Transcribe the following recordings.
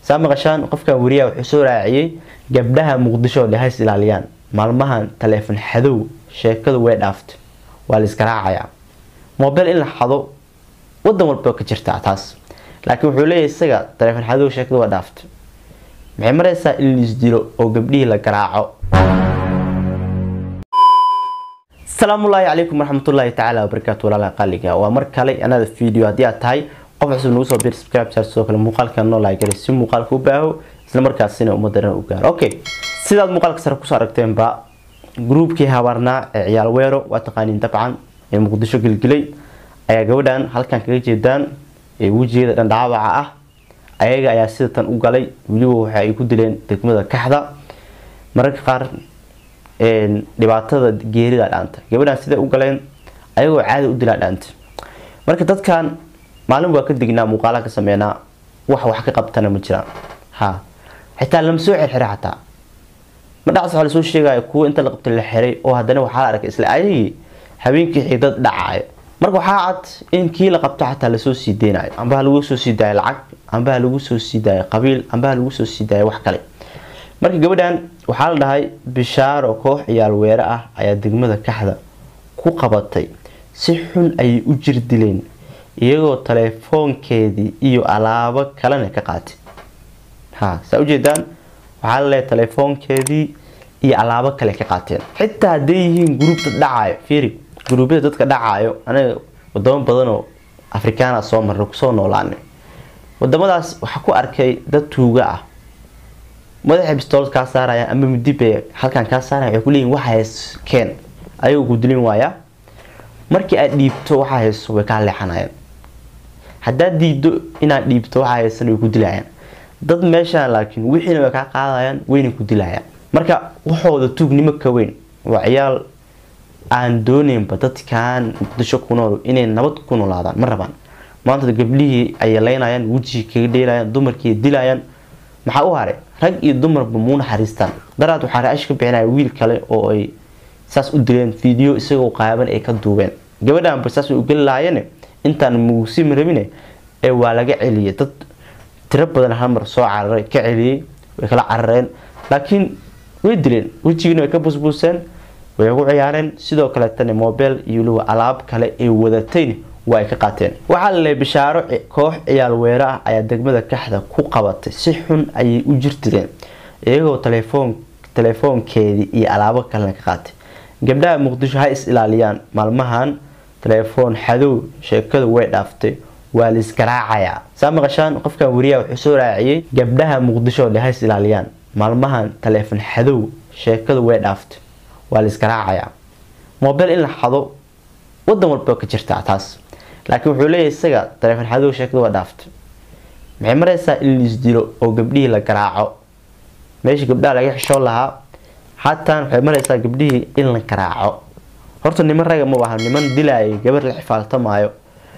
saa maqashaan qofkan wariyaha wuxuu soo raaciyey gabdhaha muqdisho le hays ilaaliyaan maalmahan taleefon xadow sheekadu way dhaaftay waa la iska raacayaa mobile in la xado wadan walba ka jirtaa taas laakiin wuxuu leeyahay isaga taleefon xadow sheekadu waa dhaaftay maxay maraysaa in lais dilo oo gabdhihii la garaaco asalaamullaahi calaykum waraxmatullaahi tacaala wabarakaatu walaalaha qaaliga waa mar kale anada video haddii aad tahay qof cusub nagu soo bir subscribe saar sidoo kale muuqaalka noo laagare si muuqaalka u baaho isla markaasina ummadana u gaaro okay sidaad muuqaalka sare kusoo aragteenba gruubkii habaarnaa ee ciyaal weero waa taqaaniin dabcan ee muqdisho gelgelay ayaa gabadhan halkan kaga jeedaan ee wejigeeda dhandhaabaca ah ayaga ayaa sida tan u galay weliba waxa ay ku dileen degmada kaxda mararka qaar dhibaatada geerida dhaanta gabadhan siday u galeen ayagoo caadi u dilaa dhaanta marka dadkan maalin waa ka dignaa muuqaalaha ka sameynaa wax wax ka qabtana ma jiraan ha xitaa lama soo xirxira xataa madhacs waxaa lasoo sheegaya kuwa inta la qabtay la xiray oo haddana waxaa la arkay isla ayagii habeenkii xigdad dhacayo marka waxaa cad in kii la qabto xataa lasoo sii deynayo ambaha lagu soo sii daayo lacag ambaha lagu soo sii daayo qabiil ambaha lagu soo sii daayo wax kale marka gabadhan waxaa la dhahay bishaaro koox ciyaal weere ah ayaa degmada kaxda ku qabatay si xun ayay u jir dileen iyagoo taleefoonkeedii iyo alaabo kalena ka qaatay ha saa ujeedaan waxaa la leeyahay taleefoonkeedii iyo alaabo kale ka qaateen xitaa hadday yihiin gruubta dhacayo fiiri gruubyada dadka dhacayo anaga wadamo badanoo afrikaana soo marnay kusoo noolaanay wadamadaas waxaa ku arkay dad tuuga ah madaxa bistoolad kaa saaraya ama midibay halkan kaa saaraya waxay kuleeyihin waxa hays keen ayagoo ku dilin waaya markii aad dhiibto waxa hayso way kaa leexanayaan haddaad diido inaad dhiibto waxa haysan way ku dilayaan dad meeshaan laakiin wixiina way kaa qaadayaan wayna ku dilayaan marka waxooda tuugnimo ka weyn waa ciyaal aan dooneynba dadkan muqdisho ku nool inay nabad ku noolaadaan ma rabaan maanta gabdhihii ayay leynayaan wejigii kaga dheelayaan dumarkii dilayaan maxaa u haray rag iyo dumarba muu naxariistaan daraad waxaa ra-ash ka bixinaya wiil kale oo ay saas u dileen video isagoo qaaban ay ka duubeen gabadhanba saas way u geli lahaayeen intaan mugusim rabine ee waa laga celiyay dad tiro badan halmar soo cararay ka celiyey way kala carareen laakiin way dileen wejigiina way ka busbuuseen way ugu ciyaareen sidoo kaleetana mobile iyo weliba alaab kale ay wadatayna waa ay ka qaateen waxaa la leeyay bishaaro koox ciyaal weere ah ayaa degmada kaxda ku qabatay si xun ayay u jirtireen iyagoo taleefoon taleefoonkeedii iyo alaabo kalena ka qaatay gabdhaha muqdisho ha is ilaaliyaan maalmahan taleefoon xadow sheekadu way dhaaftay waa la isgaraacayaa saa maqashaan qofkan wariyaha wuxuu soo raaciyey gabdhaha muqdisho le ha is ilaaliyaan maalmahan taleefon xadow sheekadu way dhaaftay waa la isgaraacayaa mobile in la xado wadan walba ka jirtaa taas laakiin wuxuu leeyahay isaga taleefon xadow sheekadu waa dhaaftay maxay maraysaa in lais dilo oo gabdhihii la garaaco meeshii gabdhaha laga xishoon lahaa xataan waxay maraysaa gabdhihii in la garaaco horta niman raga ma aha niman dilaayay gabar la xifaaltamaayo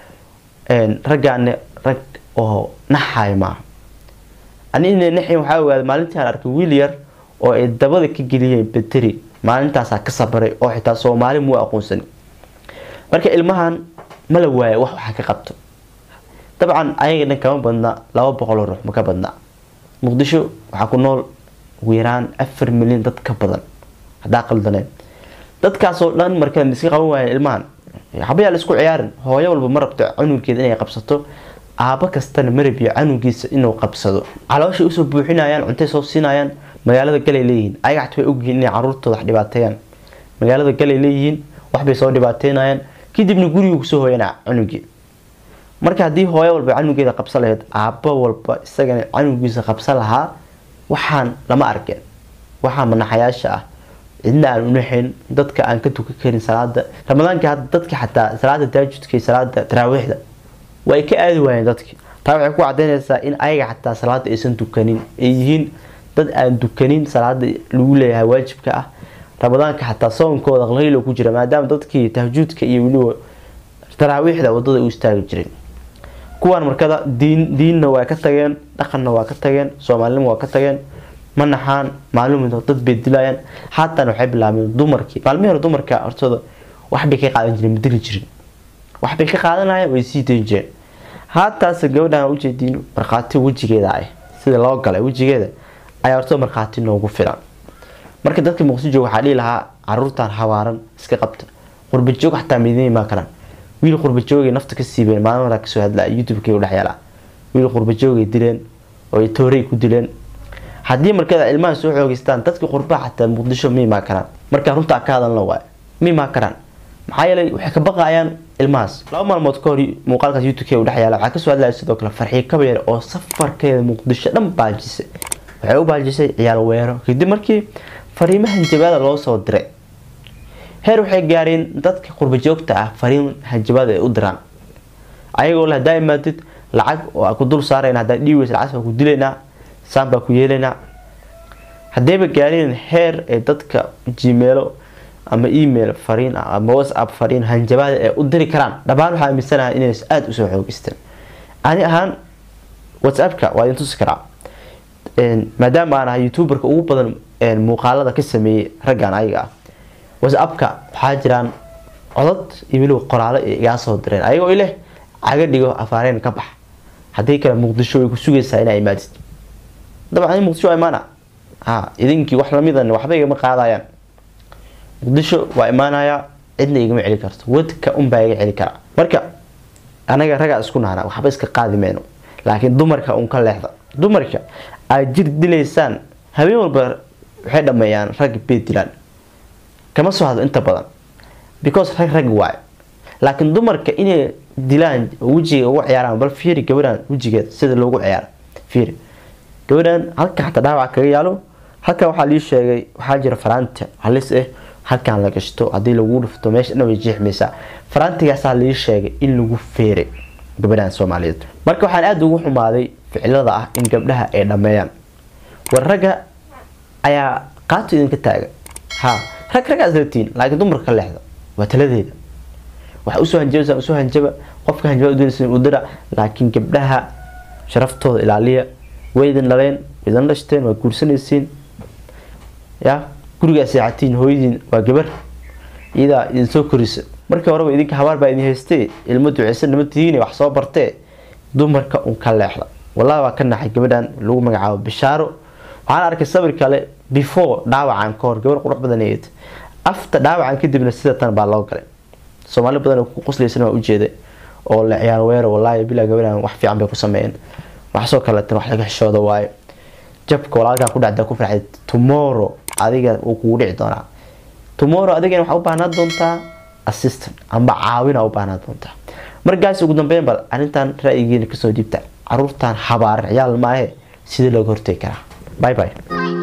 raggaane rag oo naxayo maaha ani ina naxin waxaa ogaaday maalintii aan arkay wiil yar oo ay dabada ka geliyeen bateri maalintaasaa ka sabaray oo xitaa soomaali muu aqoonsani marka ilmahan ma la waayo wax waxaa ka qabto dabcan ayaga dhan kama badna laba boqoloo ruux ma ka badna muqdisho waxaa ku nool ugu yaraan afar milyan dad ka badan haddaa qaldaneen dadkaasoo dhan markaa miska qaban waayeen ilmahan habayaa la isku ciyaarin hooyo walba ma rabto canugeeda inay qabsato aabo kastana ma rabiyo canugiisa inuu qabsado calooshay usoo buuxinayaan cuntay soo siinayaan magaalada galay leeyihiin ayaga xat way ogyihiin inay caruurtooda wax dhibaateeyaan magaalada galay leeyihiin waxbay soo dhibaateynayaan kadibna guriga kusoo hooyanaa canugii marka haddii hooyo walba canugeeda qabsan lahayd aabo walba isagana canugiisa qabsan lahaa waxaan lama arkeen waxaa manaxayaasha ah cidna aan unaxayn dadka aan ka tukan karin salaada ramadaanka hadda dadka xataa salaada taajudka iyo salaada taraawiixda way ka aadi waayeen dadki taa waxay ku cadaynaysaa in ayaga xataa salaada aysan tukanin ay yihiin dad aan dukanin salaada lagu leeyahay waajibka ah ramadaanka xataa soonkooda qlaylo ku jira maadaama dadkii tahjuudka iyo weliba taraawiixda wadada u istaagi jiray kuwaan markada diin diinna waa ka tageen dhaqanna waa ka tageen soomaalinima waa ka tageen ma naxaan maalin dad bay dilayaan haatan waxay bilaabeen dumarkii maalmihii hore dumarka hortooda waxbay ka qaadan jireen ma dili jirin waxbay ka qaadanayaan way sii dayn jireen haataase gabadhan ujeediin markhaati wejigeeda ah sida loo galay wejigeeda ayaa horta markhaati noogu filan marka dadka muqdisho jooga waxaa dhihi lahaa caruurtan hawaaran iska qabta qurbajoog xataa midin imaan karaan wiil qurbajoogay nafta ka siibeen maalin waraa kasoo hadlaa youtube-kay u dhexyaala wiil qurbajoogay dileen oo toorey ku dileen haddii markada ilmaha soo xoogeystaan dadka qurbaha xataa muqdisho ma imaan karaan markaa runtaa ka hadalna waay ma imaan karaan maxaa yeelay waxay ka baqayaan ilmahaas laba maalmood ka hor muuqaalkaas youtube-k u dhexyaala waxaa kasoo hadlaya sidoo kale farxiyo kabayar oo safarkeeda muqdisho dhan baajisay waxay u baajisay ciyaal weero kadib markii fariimaha hanjabaada loo soo diray heer waxay gaareen dadka qurbajoogta ah fariin hanjabaada ay u diraan ayagoo le hadaa imaadid lacag oo ku dul saarayna hadaa dhiiweys lacag baa ku dilaynaa saan baa ku yeelaynaa haddayba gaareen heer ay dadka gmailo ama email fariin ah ama whatsapp fariin hanjabaada ay u diri karaan dhammaan waxaa aaminsanaha inay aada usoo xoogeysteen ani ahaan whatsappka waa idin tusi karaa maadaama aan ahay youtuberka ugu badan muuqaalada ka sameeyey raggan ayaga ah whatsappka waxaa jiraan codad iyo weliba qoraalo ay igaa soo direen ayagoo ileh caga dhigo afaareen ka bax haddii kale muqdisho way ku sugaysaa inaa imaadid dabcan muqdisho waa imaana ha idinkii wax lamidan waxba igama qaadayaan muqdisho waa imaanayaa cidna igama celi karto wadka unbaa iga celi karaa marka anaga ragaa isku nahna waxba iska qaadi mayno laakiin dumarka un ka leexda dumarka aad jir dilaysaan habeen walba waxay dhameeyaan rag beed dilaan kama soo hadlo inta badan because rag rag waayo laakiin dumarka inay dilaan wejiga ugu ciyaaraan bal fiiri gabadhan wejigeeda sida loogu ciyaaro fiiri gabadhan halka xataa dhaawac kaga yaalo halkan waxaa lii sheegay waxaa jira faraanta halis ah halkan la gashto haddii lagu dhufto meesha dhan way jeexmaysaa faraantigaasaa lii sheegay in lagu feeray gabadhan soomaaliyeed marka waxaan aada ugu xumaaday ficilada ah in gabdhaha ay dhameeyaan war ragga ayaa qaato idinka taaga ha rag raggaas latiin laakiin dumarka ka leexda waa taladeeda waxa usoo hanjabasa usoo hanjaba qofka hanjabaa udinaysa u dira laakiin gabdhaha sharaftooda ilaaliya way idin dhaleen way idin dhashteen waa guursanaysiin ya gurigaa seexatiin hooyadiin waa gabar iyadaa idin soo korisa markii horeba idinka habaar baa idin haystee ilmo duceysan nima tihiin wax soo bartee dumarka un ka leexda wallahi waa ka naxay gabadhan lagu magacaabo bishaaro waxaan arkay sabir kale before dhaawacan ka hor gabar qurux badan eed afta dhaawacan kadibna sida tan baa loo galay soomaali badan ku qoslaysan waa ujeeday oo la ciyaar weero wallaahi bilaa gabadhan wax fiican bay ku sameeyeen waxsoo kaleetan wax laga xishooda waayo jabka walaalkaa ku dhacda ku farxay tomorrow adiga wuu kugu dhici doonaa tomorrow adigana waxaa u baahnaa doontaa assistant amba caawina u baahnaa doontaa markaas ugu dambeyn bal arrintan ra'yigeena kasoo dhiibta caruurtan habaaran ciyaal maahe sidii looga hortegi karaa bye bye